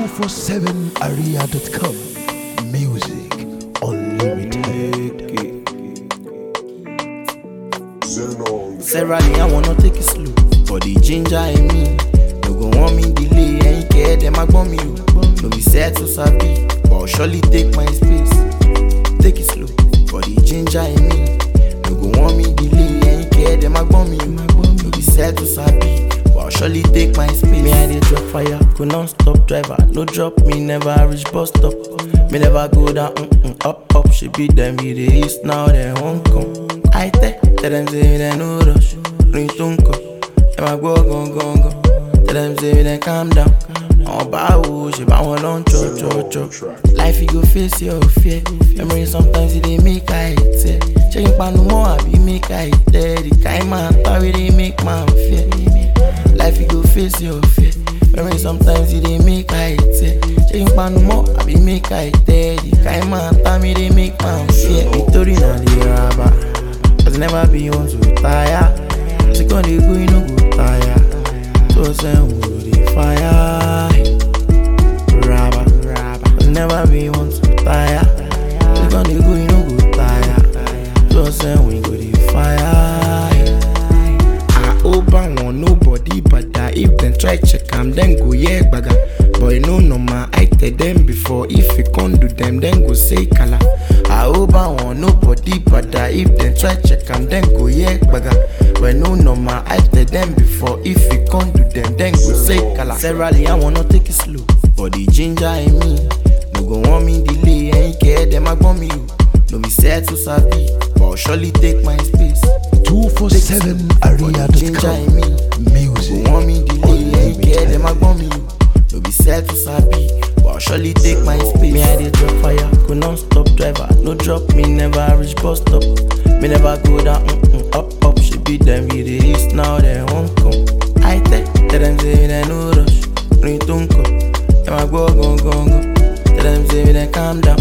247aria.com. Music unlimited. Sarah Lee, I wanna take it slow. For the ginger in me, no go want me delay. Ain't care them I want me. No be set to sabi, but I'll surely take my space. Take it slow. For the ginger in me, no go want me delay. Ain't care them I want me. No be set to sabi, but I'll surely take my space. Me I dey drop fire, go non-stop driver. No drop me, never reach bus stop. Me never go down, mm-mm, up up. She beat them be the east now they Hong Kong. I tell tell them say they no rush, ring tunko. Them a go go go go. Tell them say they calm down. On báwo ṣe bá wọn lọ ń chọ chọ chọ. Life you go face your fear. Memory sometimes e dey make I tear. Ṣé kí n panu mọ́ àbí make I tell? The kind man parí dey make man fear. Life you go face your fear. Memory sometimes e dey make I tear. Ṣé kí n panu mọ́ àbí make I tell? The kind man parí dey make man fear. Nítorí náà lè ra bá. Cause never be one to tire. She gon' dey go, you no go tire. So send we dey fire. Rabba, Cause never be one to tire. She gon' dey go, you no go tire. So send we go dey fire. I hope I want nobody but that if them try check am, then go yeah gbaga. Boy no normal, I tell them before if you can't do them, then go say kala. I hope I want nobody but that if them try check am, then go yeah gbaga. Boy no normal, I tell them before if you can't do them, then go say kala. Sarah Lee, I wanna take it slow, but the ginger in me, no go want me delay, ain't care them I want me. No be set to sabi, but I'll surely take my space. Ginger in 247aria.com. me. Music Go want me delay, ain't care them I want me. No be set to sabi, but I'll surely take my space. Me I dey drop fire, go non-stop driver. No drop me, never reach bus stop. Me never go down, mm-mm, up up. She beat them with the east now they Hong Kong. I tell tell them say they no rush, ring tunko. Them a go go go go. Tell them say they calm down.